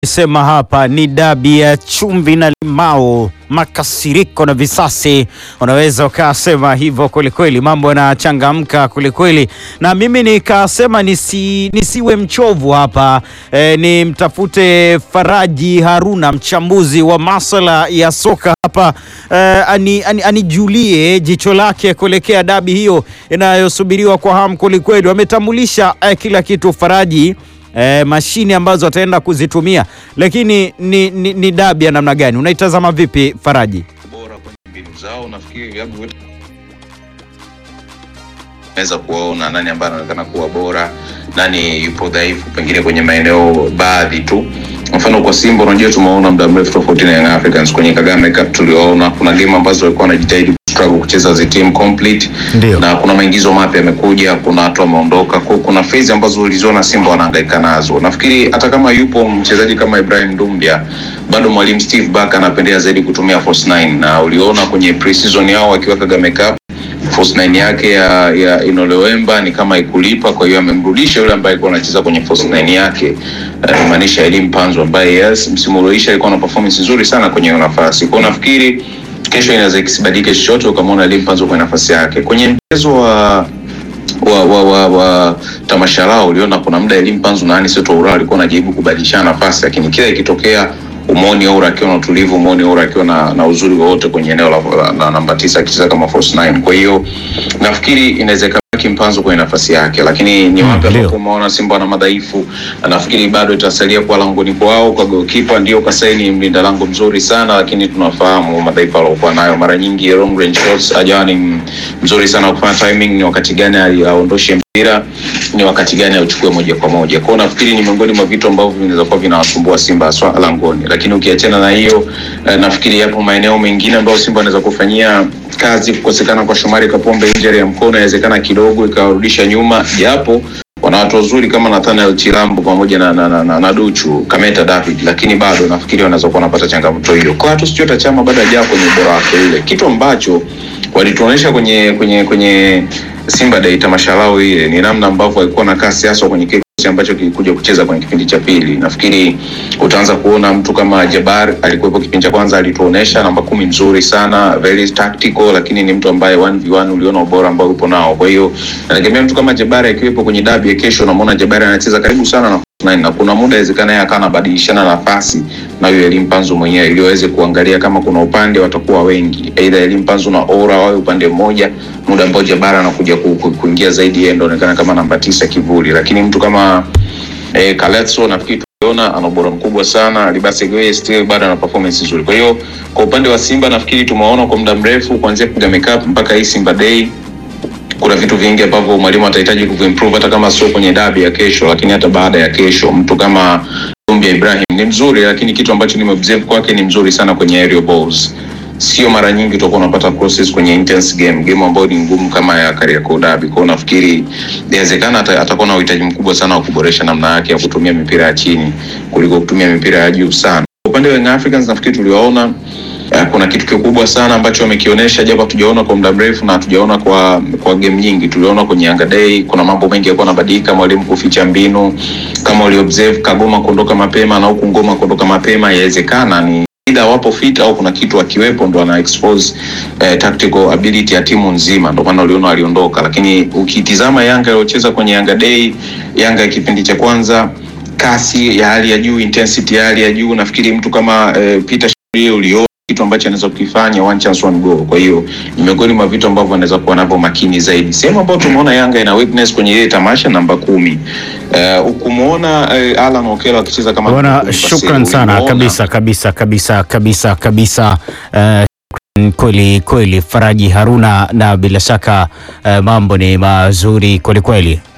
Sema hapa ni dabi ya chumvi na limao, makasiriko na visasi, unaweza ukasema hivyo kwelikweli. Mambo yanachangamka kwelikweli, na mimi nikasema nisi, nisiwe mchovu hapa e, ni mtafute Faraji Haruna, mchambuzi wa masuala ya soka hapa e, ani, ani, anijulie jicho lake kuelekea dabi hiyo inayosubiriwa kwa hamu kwelikweli. Wametambulisha e, kila kitu Faraji E, mashine ambazo ataenda kuzitumia, lakini ni, ni, ni dabi ya namna gani unaitazama vipi Faraji? bora kwenye mbinu zao. Nafikiri vilabu vyote naweza kuwaona nani ambaye anaonekana kuwa bora, nani yupo dhaifu, pengine kwenye maeneo baadhi tu. Mfano kwa Simba, unajua tumeona muda mrefu tofauti na Young Africans kwenye Kagame Cup, tuliwaona kuna game ambazo walikuwa wanajitahidi struggle kucheza as a team complete Ndio. na kuna maingizo mapya yamekuja, kuna watu wameondoka, kwa kuna phase ambazo uliziona Simba wanahangaika nazo. Nafikiri hata kama yupo mchezaji kama Ibrahim Dumbia, bado mwalimu Steve Barker anapendea zaidi kutumia false nine, na uliona kwenye pre-season yao wakiwa Kagame Cup false nine yake ya, ya Inolewemba ni kama ikulipa, kwa hiyo amemrudisha yule ambaye alikuwa anacheza kwenye false nine yake, uh, maanisha Elim Panzo ambaye yes, msimu ulioisha alikuwa na performance nzuri sana kwenye hiyo nafasi. Kwa hiyo nafikiri kesho inaweza ikisibadilike chochote, ukamwona Elim Panzo kwenye nafasi yake kwenye mchezo wa wa, wa, wa, wa tamasha lao uliona kuna muda Elim Panzu na Anis Toura alikuwa anajaribu kubadilishana nafasi, lakini kila ikitokea umoni Oura akiwa na utulivu, umoni Oura akiwa na, na uzuri wowote kwenye eneo la, la, la namba tisa akicheza kama false nine. Kwa hiyo nafikiri inaweza ikabaki Mpanzu kwenye nafasi yake, lakini ni wapi ndio. ambapo umeona Simba wana madhaifu, na nafikiri bado itasalia kuwa langoni kwao. Kwa goalkeeper ndio Kasaini mlinda lango mzuri sana, lakini tunafahamu madhaifu aliokuwa nayo, mara nyingi long range shots hajawa ni mzuri sana wa kufanya timing, ni wakati gani ali- aondoshe mpira, ni wakati gani auchukue moja kwa moja. Kwa hiyo nafikiri ni miongoni mwa vitu ambavyo vinaweza kuwa vinawasumbua Simba haswa langoni, lakini ukiachana na hiyo eh, nafikiri yapo maeneo mengine ambayo Simba anaweza kufanyia kazi. Kukosekana kwa Shomari Kapombe, injury ya mkono inawezekana kidogo ikawarudisha nyuma, japo wana watu wazuri kama Nathaniel Chilambo pamoja na, na, na, na, na Duchu Kameta David, lakini bado nafikiri wanaweza kuwa wanapata changamoto hiyo. Clatous Chota Chama bado hajaa kwenye ubora wake ule, kitu ambacho walituonyesha kwenye kwenye kwenye Simba Day tamasha lao ile ni namna ambavyo walikuwa na kasi haswa kwenye kikosi ambacho kilikuja kucheza kwenye kipindi cha pili. Nafikiri utaanza kuona mtu kama Jabar alikuwepo kipindi cha kwanza, alituonesha namba kumi nzuri sana, very tactical, lakini ni mtu ambaye 1v1 uliona ubora ambao upo nao. Kwa hiyo nategemea mtu kama Jabar akiwepo kwenye dabi ya kesho, namwona Jabar anacheza karibu sana na nine, na kuna muda inawezekana yeye akawa anabadilishana nafasi na huyo Elim Panzu mwenyewe ili waweze kuangalia kama kuna upande watakuwa wengi, aidha Elim Panzu na Ora wawe upande mmoja, muda ambao Jabara anakuja ku, ku, kuingia zaidi, yeye ndo anaonekana kama namba tisa kivuli, lakini mtu kama eh, Kaletso nafikiri tuliona ana ubora mkubwa sana. Libase Gwe still bado ana performance nzuri. Kwa hiyo kwa upande wa Simba nafikiri tumewaona kwa muda mrefu kuanzia Kagame Cup mpaka hii Simba Day kuna vitu vingi ambavyo mwalimu atahitaji kuimprove hata kama sio kwenye dabi ya kesho, lakini hata baada ya kesho. Mtu kama Dumbia Ibrahim ni mzuri, lakini kitu ambacho nimeobserve kwake ni mzuri sana kwenye aerial balls. Sio mara nyingi utakuwa unapata crosses kwenye intense game, game ambayo ni ngumu kama ya Kariakoo Derby. Kwa hiyo nafikiri inawezekana ata- atakuwa na uhitaji mkubwa sana wa kuboresha namna yake ya kutumia mipira ya chini kuliko kutumia mipira ya juu sana. Kwa upande wa Young Africans nafikiri tuliwaona Eh, kuna kitu kikubwa sana ambacho wamekionyesha japo hatujaona kwa muda mrefu na hatujaona kwa kwa game nyingi. Tuliona kwenye Yanga Day kuna mambo mengi yalikuwa yanabadilika, mwalimu kuficha mbinu, kama uli observe Kagoma kuondoka mapema na huku Ngoma kuondoka mapema, yawezekana ni either wapo fit au kuna kitu akiwepo ndo ana expose eh, tactical ability ya timu nzima, ndo maana uliona aliondoka. Lakini ukitizama Yanga iliyocheza kwenye Yanga Day, Yanga ya kipindi cha kwanza kasi ya hali ya juu, intensity ya hali ya juu. Nafikiri mtu kama eh, Peter Shirley uliona kitu ambacho anaweza kukifanya one chance one goal. Kwa hiyo ni miongoni mwa vitu ambavyo anaweza kuwa navyo makini zaidi. Sehemu ambayo tumeona Yanga ina weakness kwenye ile tamasha namba kumi, uh, ukumuona uh, Alan Okello akicheza kama Bwana, namba kumi shukran paseli, sana ulimuona- kabisa kabisa kabisa kabisa kabisa. Eh, shukran kweli kweli Faraji Haruna, na bila shaka eh, mambo ni mazuri kweli kweli.